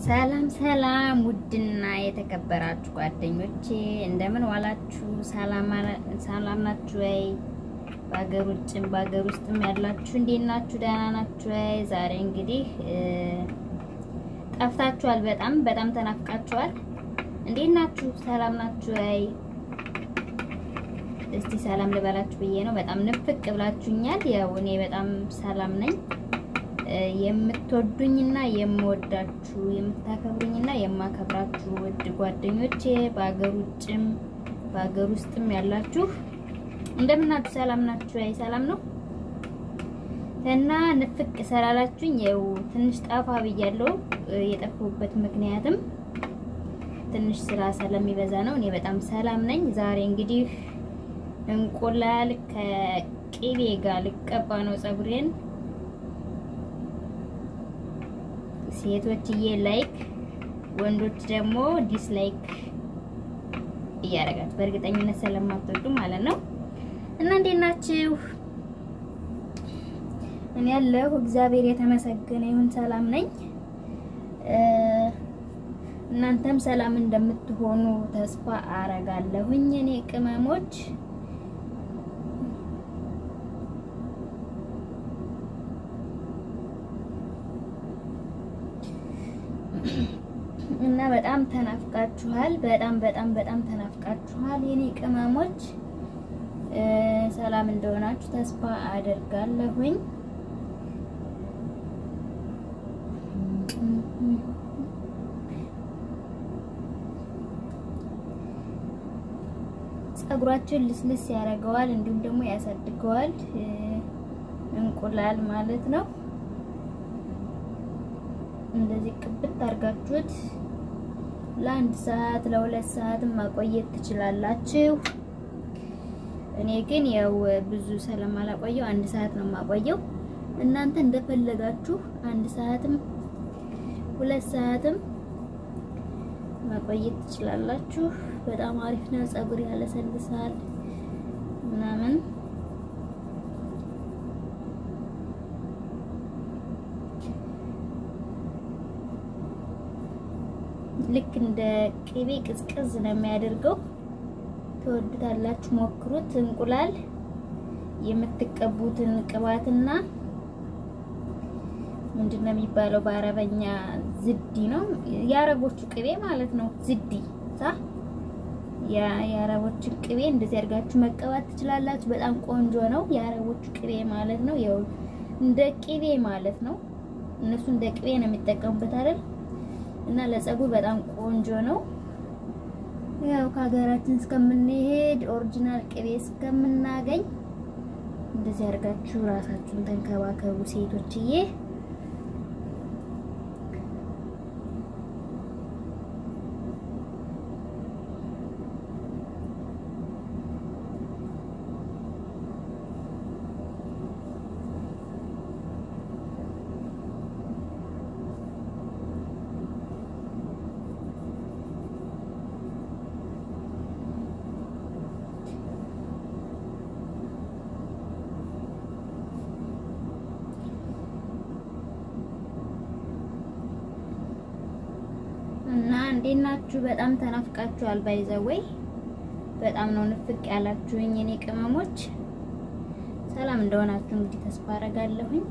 ሰላም ሰላም፣ ውድና የተከበራችሁ ጓደኞቼ እንደምን ዋላችሁ? ሰላም ናችሁ ወይ? በሀገር ውጭም በሀገር ውስጥም ያላችሁ እንዴት ናችሁ? ደህና ናችሁ ወይ? ዛሬ እንግዲህ ጠፍታችኋል። በጣም በጣም ተናፍቃችኋል። እንዴት ናችሁ? ሰላም ናችሁ ወይ? እስቲ ሰላም ልበላችሁ ብዬ ነው። በጣም ንፍቅ ብላችሁኛል። ያው እኔ በጣም ሰላም ነኝ። የምትወዱኝና የምወዳችሁ የምታከብሩኝና የማከብራችሁ ውድ ጓደኞቼ በሀገር ውጭም በሀገር ውስጥም ያላችሁ እንደምናችሁ ሰላም ናችሁ? አይ ሰላም ነው እና ንፍቅ ሰላላችሁኝ ያው ትንሽ ጠፋ ብያለሁ። የጠፋሁበት ምክንያትም ትንሽ ስራ ስለሚበዛ ነው። እኔ በጣም ሰላም ነኝ። ዛሬ እንግዲህ እንቁላል ከቅቤ ጋር ልቀባ ነው ፀጉሬን ሴቶችዬ ላይክ ወንዶች ደግሞ ዲስላይክ እያደረጋችሁ በእርግጠኝነት ስለማትወዱ ማለት ነው። እና እንዴት ናችሁ? እኔ ያለሁ እግዚአብሔር የተመሰገነ ይሁን ሰላም ነኝ። እናንተም ሰላም እንደምትሆኑ ተስፋ አረጋለሁኝ። እኔ ቅመሞች እና በጣም ተናፍቃችኋል። በጣም በጣም በጣም ተናፍቃችኋል የኔ ቅመሞች። ሰላም እንደሆናችሁ ተስፋ አደርጋለሁኝ። ፀጉራችን ልስልስ ያደርገዋል፣ እንዲሁም ደግሞ ያሳድገዋል። እንቁላል ማለት ነው። እንደዚህ ቅብት አድርጋችሁት ለአንድ ሰዓት ለሁለት ሰዓትም ማቆየት ትችላላችሁ። እኔ ግን ያው ብዙ ስለማላቆየው አንድ ሰዓት ነው የማቆየው። እናንተ እንደፈለጋችሁ አንድ ሰዓትም ሁለት ሰዓትም ማቆየት ትችላላችሁ። በጣም አሪፍ ነው። ፀጉር ያለሰልሳል ምናምን ልክ እንደ ቅቤ ቅዝቅዝ ነው የሚያደርገው። ትወዱታላችሁ፣ ሞክሩት። እንቁላል የምትቀቡትን ቅባትና ምንድን ነው የሚባለው በአረበኛ ዝዲ ነው፣ የአረቦቹ ቅቤ ማለት ነው። ዝዲ ሳ የአረቦቹ ቅቤ እንደዚህ አድርጋችሁ መቀባት ትችላላችሁ። በጣም ቆንጆ ነው። የአረቦቹ ቅቤ ማለት ነው። ያው እንደ ቅቤ ማለት ነው። እነሱ እንደ ቅቤ ነው የሚጠቀሙበት አይደል? እና ለፀጉር በጣም ቆንጆ ነው። ያው ከሀገራችን እስከምንሄድ ኦሪጂናል ቅቤ እስከምናገኝ እንደዚህ አድርጋችሁ ራሳችሁን ተንከባከቡ ሴቶችዬ። እና እንዴት ናችሁ? በጣም ተናፍቃችኋል። ባይዘወይ በጣም ነው ንፍቅ ያላችሁኝ የኔ ቅመሞች። ሰላም እንደሆናችሁ እንግዲህ ተስፋ አደርጋለሁኝ።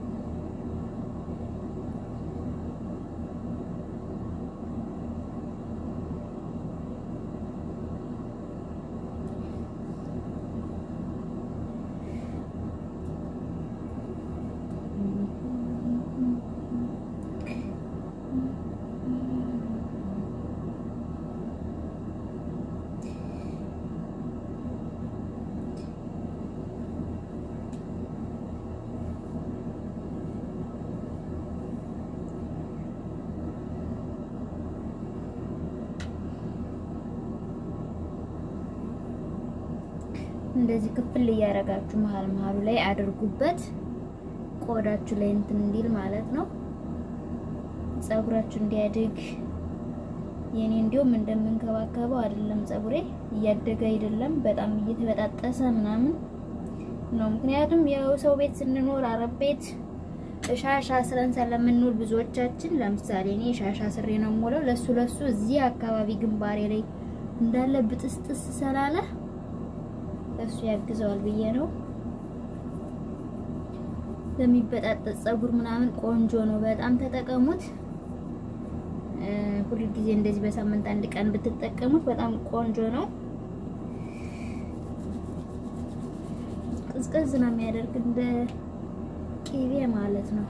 እንደዚህ ክፍል እያደረጋችሁ መሀል መሀሉ ላይ አድርጉበት፣ ቆዳችሁ ላይ እንትን እንዲል ማለት ነው። ፀጉራችሁ እንዲያድግ የኔ እንዲሁም እንደምንከባከበው አይደለም። ፀጉሬ እያደገ አይደለም፣ በጣም እየተበጣጠሰ ምናምን ነው። ምክንያቱም ያው ሰው ቤት ስንኖር አረብ ቤት ሻሻ ስረን ስለምንውል ብዙዎቻችን ለምሳሌ እኔ ሻሻ ስሬ ነው የምውለው። ለሱ ለሱ እዚህ አካባቢ ግንባሬ ላይ እንዳለ ብጥስጥስ ስላለ እሱ ያግዘዋል ብዬ ነው። ለሚበጣጠጥ ፀጉር ምናምን ቆንጆ ነው። በጣም ተጠቀሙት። ሁሉ ጊዜ እንደዚህ በሳምንት አንድ ቀን ብትጠቀሙት በጣም ቆንጆ ነው። ቅዝቅዝ ነው የሚያደርግ እንደ ቂቤ ማለት ነው።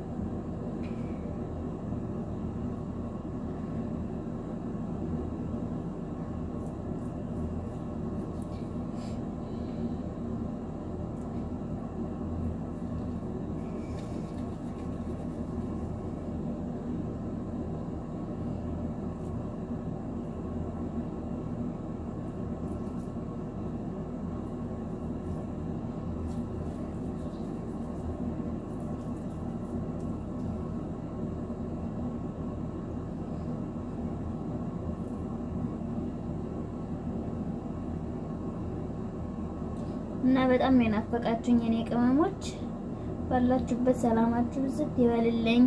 እና በጣም ነው የናፈቃችሁኝ የኔ ቅመሞች። ባላችሁበት ሰላማችሁ ብዝት ይበልልኝ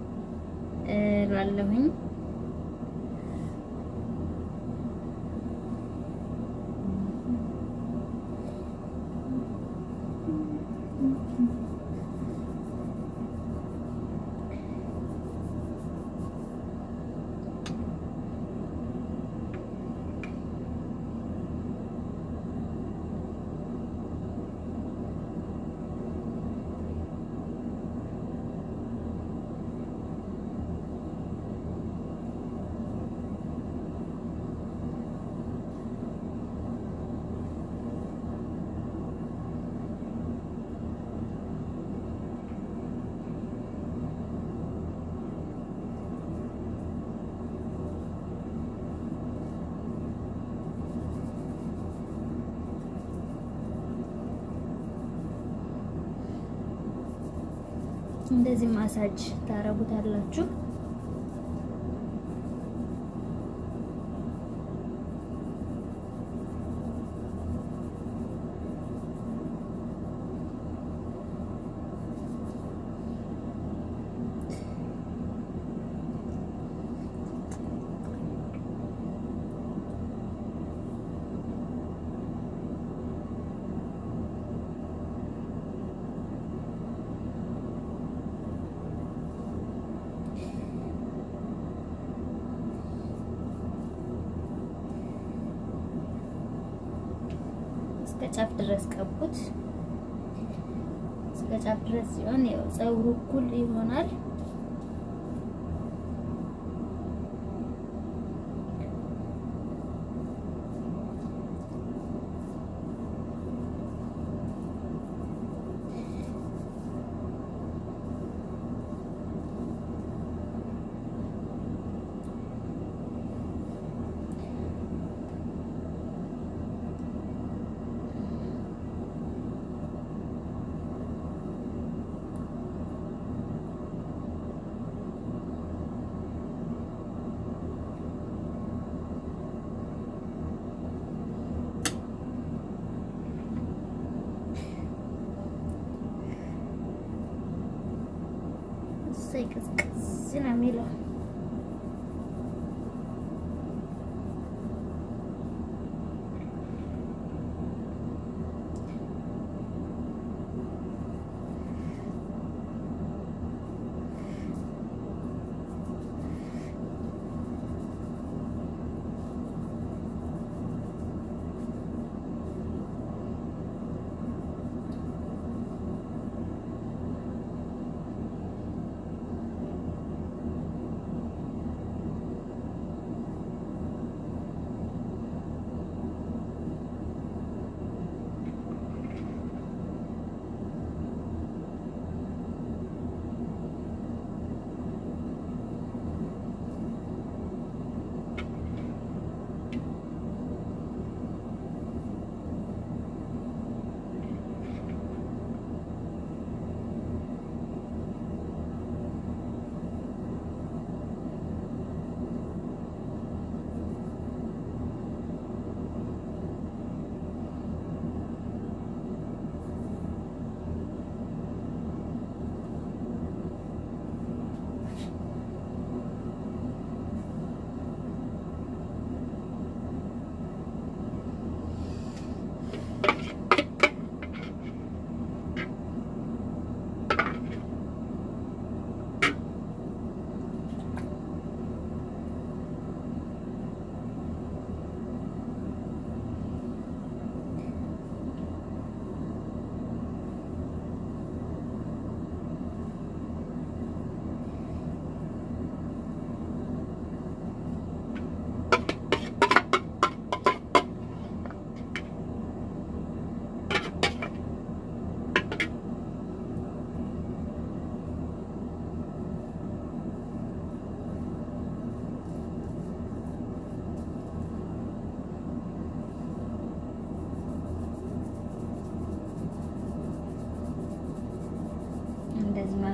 እላለሁኝ። እንደዚህ ማሳጅ ታረጉታላችሁ። እስከ ጫፍ ድረስ ቀቡት። እስከ ጫፍ ድረስ ሲሆን ያው ፀጉሩ እኩል ይሆናል። እሰይ ቅዝቅዝ ነው የሚለው።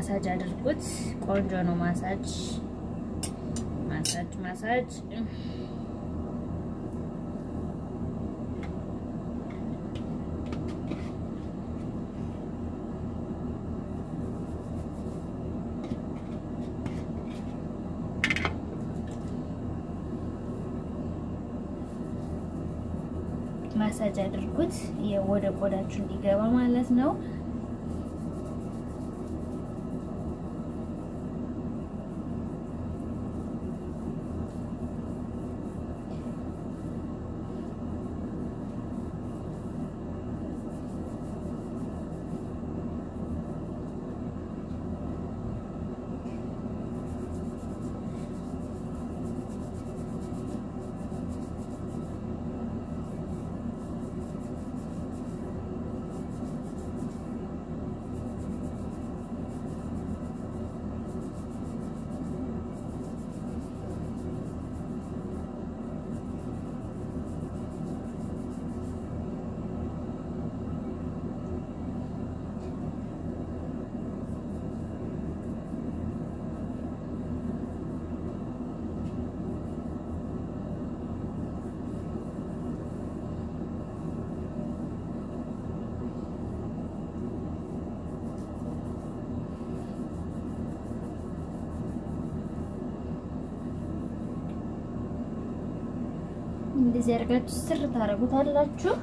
ማሳጅ አድርጉት። ቆንጆ ነው ማሳጅ ማሳጅ ማሳጅ ማሳጅ አድርጉት ወደ ቆዳችሁ እንዲገባ ማለት ነው። እንደዚህ አድርጋችሁ ስር ታደርጉታላችሁ።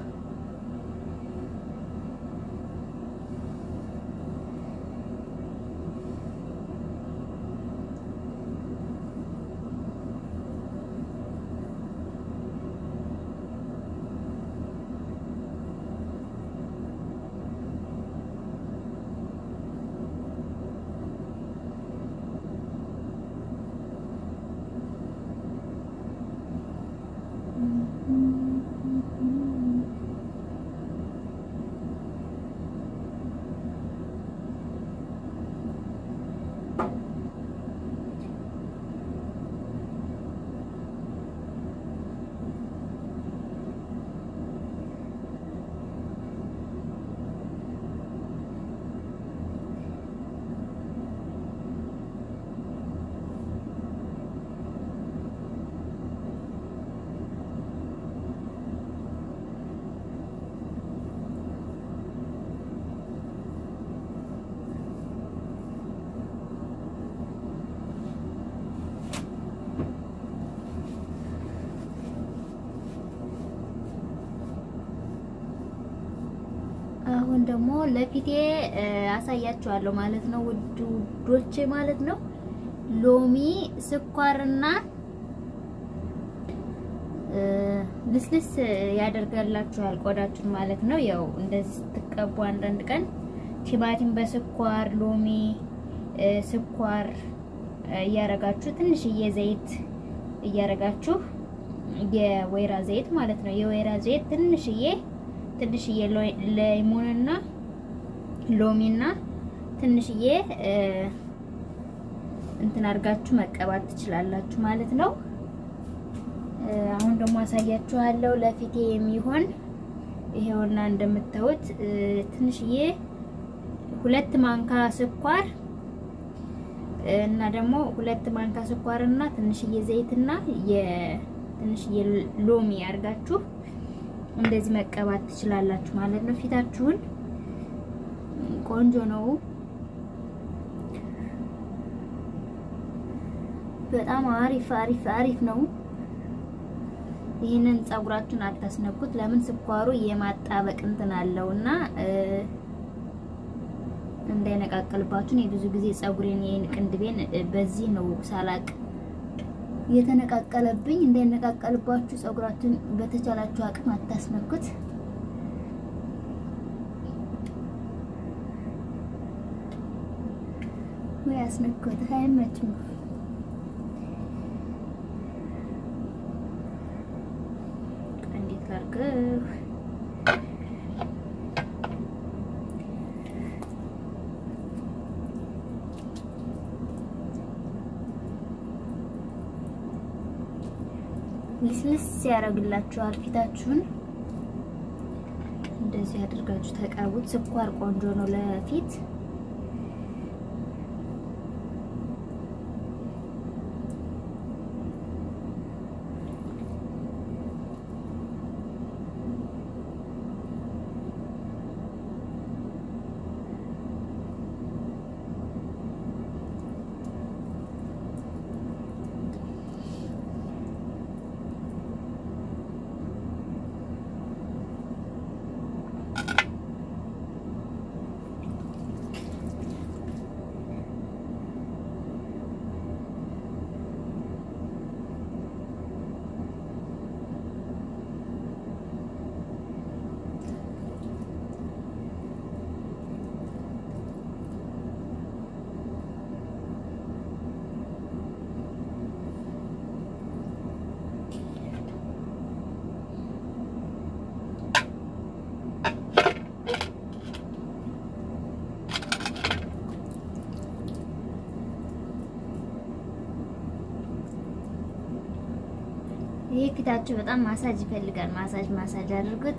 አሁን ደግሞ ለፊቴ አሳያችኋለሁ ማለት ነው ውድ ውዶቼ ማለት ነው። ሎሚ ስኳርና ልስልስ ያደርጋላችኋል ቆዳችሁን ማለት ነው። ያው እንደዚህ ስትቀቡ አንዳንድ ቀን ቲማቲም በስኳር ሎሚ፣ ስኳር እያረጋችሁ ትንሽዬ ዘይት እያረጋችሁ የወይራ ዘይት ማለት ነው። የወይራ ዘይት ትንሽዬ ትንሽዬ ሌሞንና ሎሚና ትንሽዬ እንትን አድርጋችሁ መቀባት ትችላላችሁ ማለት ነው። አሁን ደግሞ አሳያችኋለሁ ለፊቴ የሚሆን ይሄውና እንደምታዩት ትንሽዬ ሁለት ማንካ ስኳር እና ደግሞ ሁለት ማንካ ስኳር እና ትንሽዬ ዘይትና የትንሽዬ ሎሚ አድርጋችሁ እንደዚህ መቀባት ትችላላችሁ ማለት ነው። ፊታችሁን ቆንጆ ነው። በጣም አሪፍ አሪፍ አሪፍ ነው። ይህንን ፀጉራችሁን አታስነኩት። ለምን ስኳሩ የማጣበቅ እንትን አለውና እንዳይነቃቀልባችሁ። እኔ ብዙ ጊዜ ፀጉሬን ይሄን ቅንድቤን በዚህ ነው ሳላቅ የተነቃቀለብኝ። እንዳይነቃቀልባችሁ ፀጉራችሁን በተቻላችሁ አቅም አታስነኩት። ወይ አስነኩት፣ አይመችም። እንዴት ላድርገው? ልስልስ ያደርግላችኋል ፊታችሁን። እንደዚህ አድርጋችሁ ተቀቡት። ስኳር ቆንጆ ነው ለፊት። ይሄ ፊታችሁ በጣም ማሳጅ ይፈልጋል። ማሳጅ ማሳጅ አድርጉት።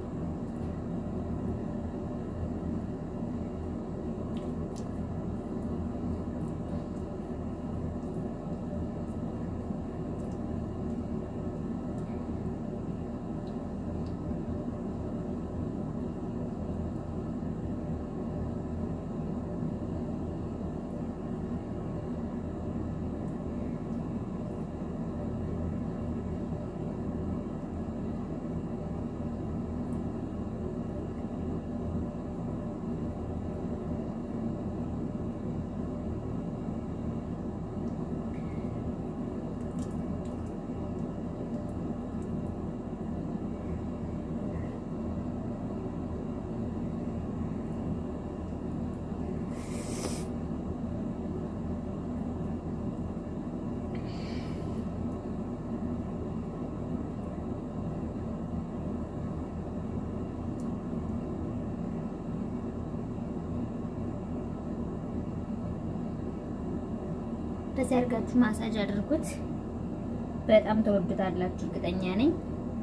እንደዚህ አድርጋችሁ ማሳጅ አድርጉት። በጣም ተወዱታላችሁ፣ እርግጠኛ ነኝ።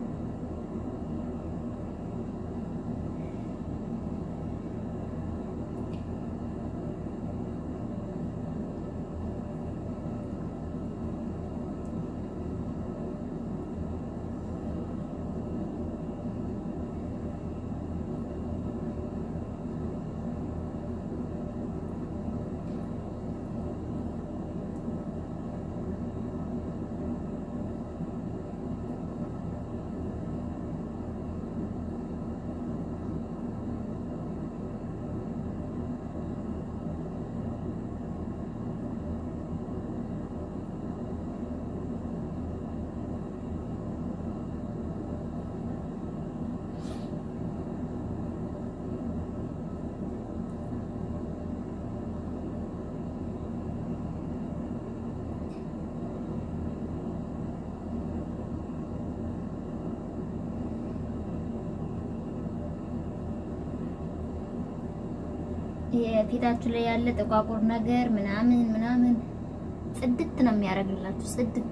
የፊታችሁ ላይ ያለ ጥቋቁር ነገር ምናምን ምናምን ጽድት ነው የሚያደርግላችሁ። ጽድት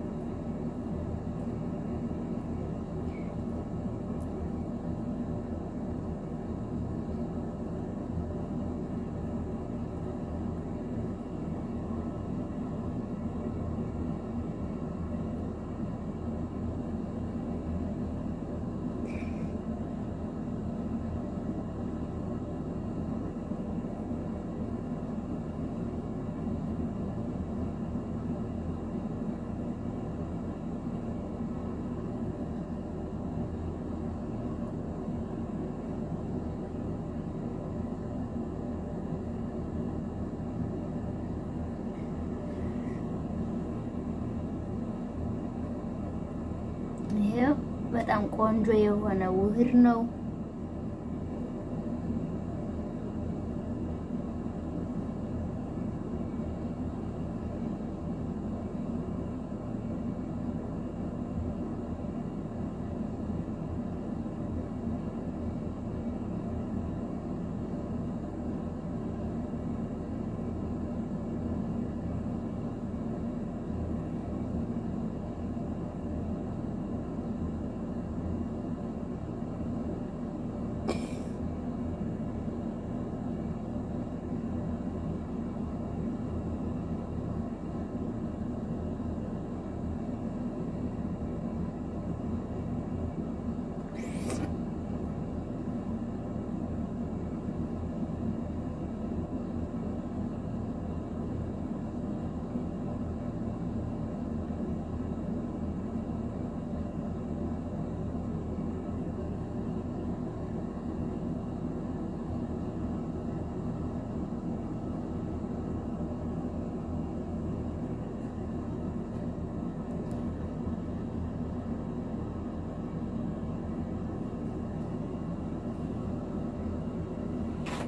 ይሄው በጣም ቆንጆ የሆነ ውህድ ነው።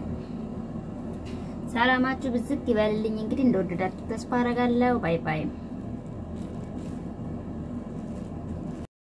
ሰላማችሁ ብዝት ይበልልኝ። እንግዲህ እንደወደዳችሁ ተስፋ አደርጋለሁ። ባይ ባይ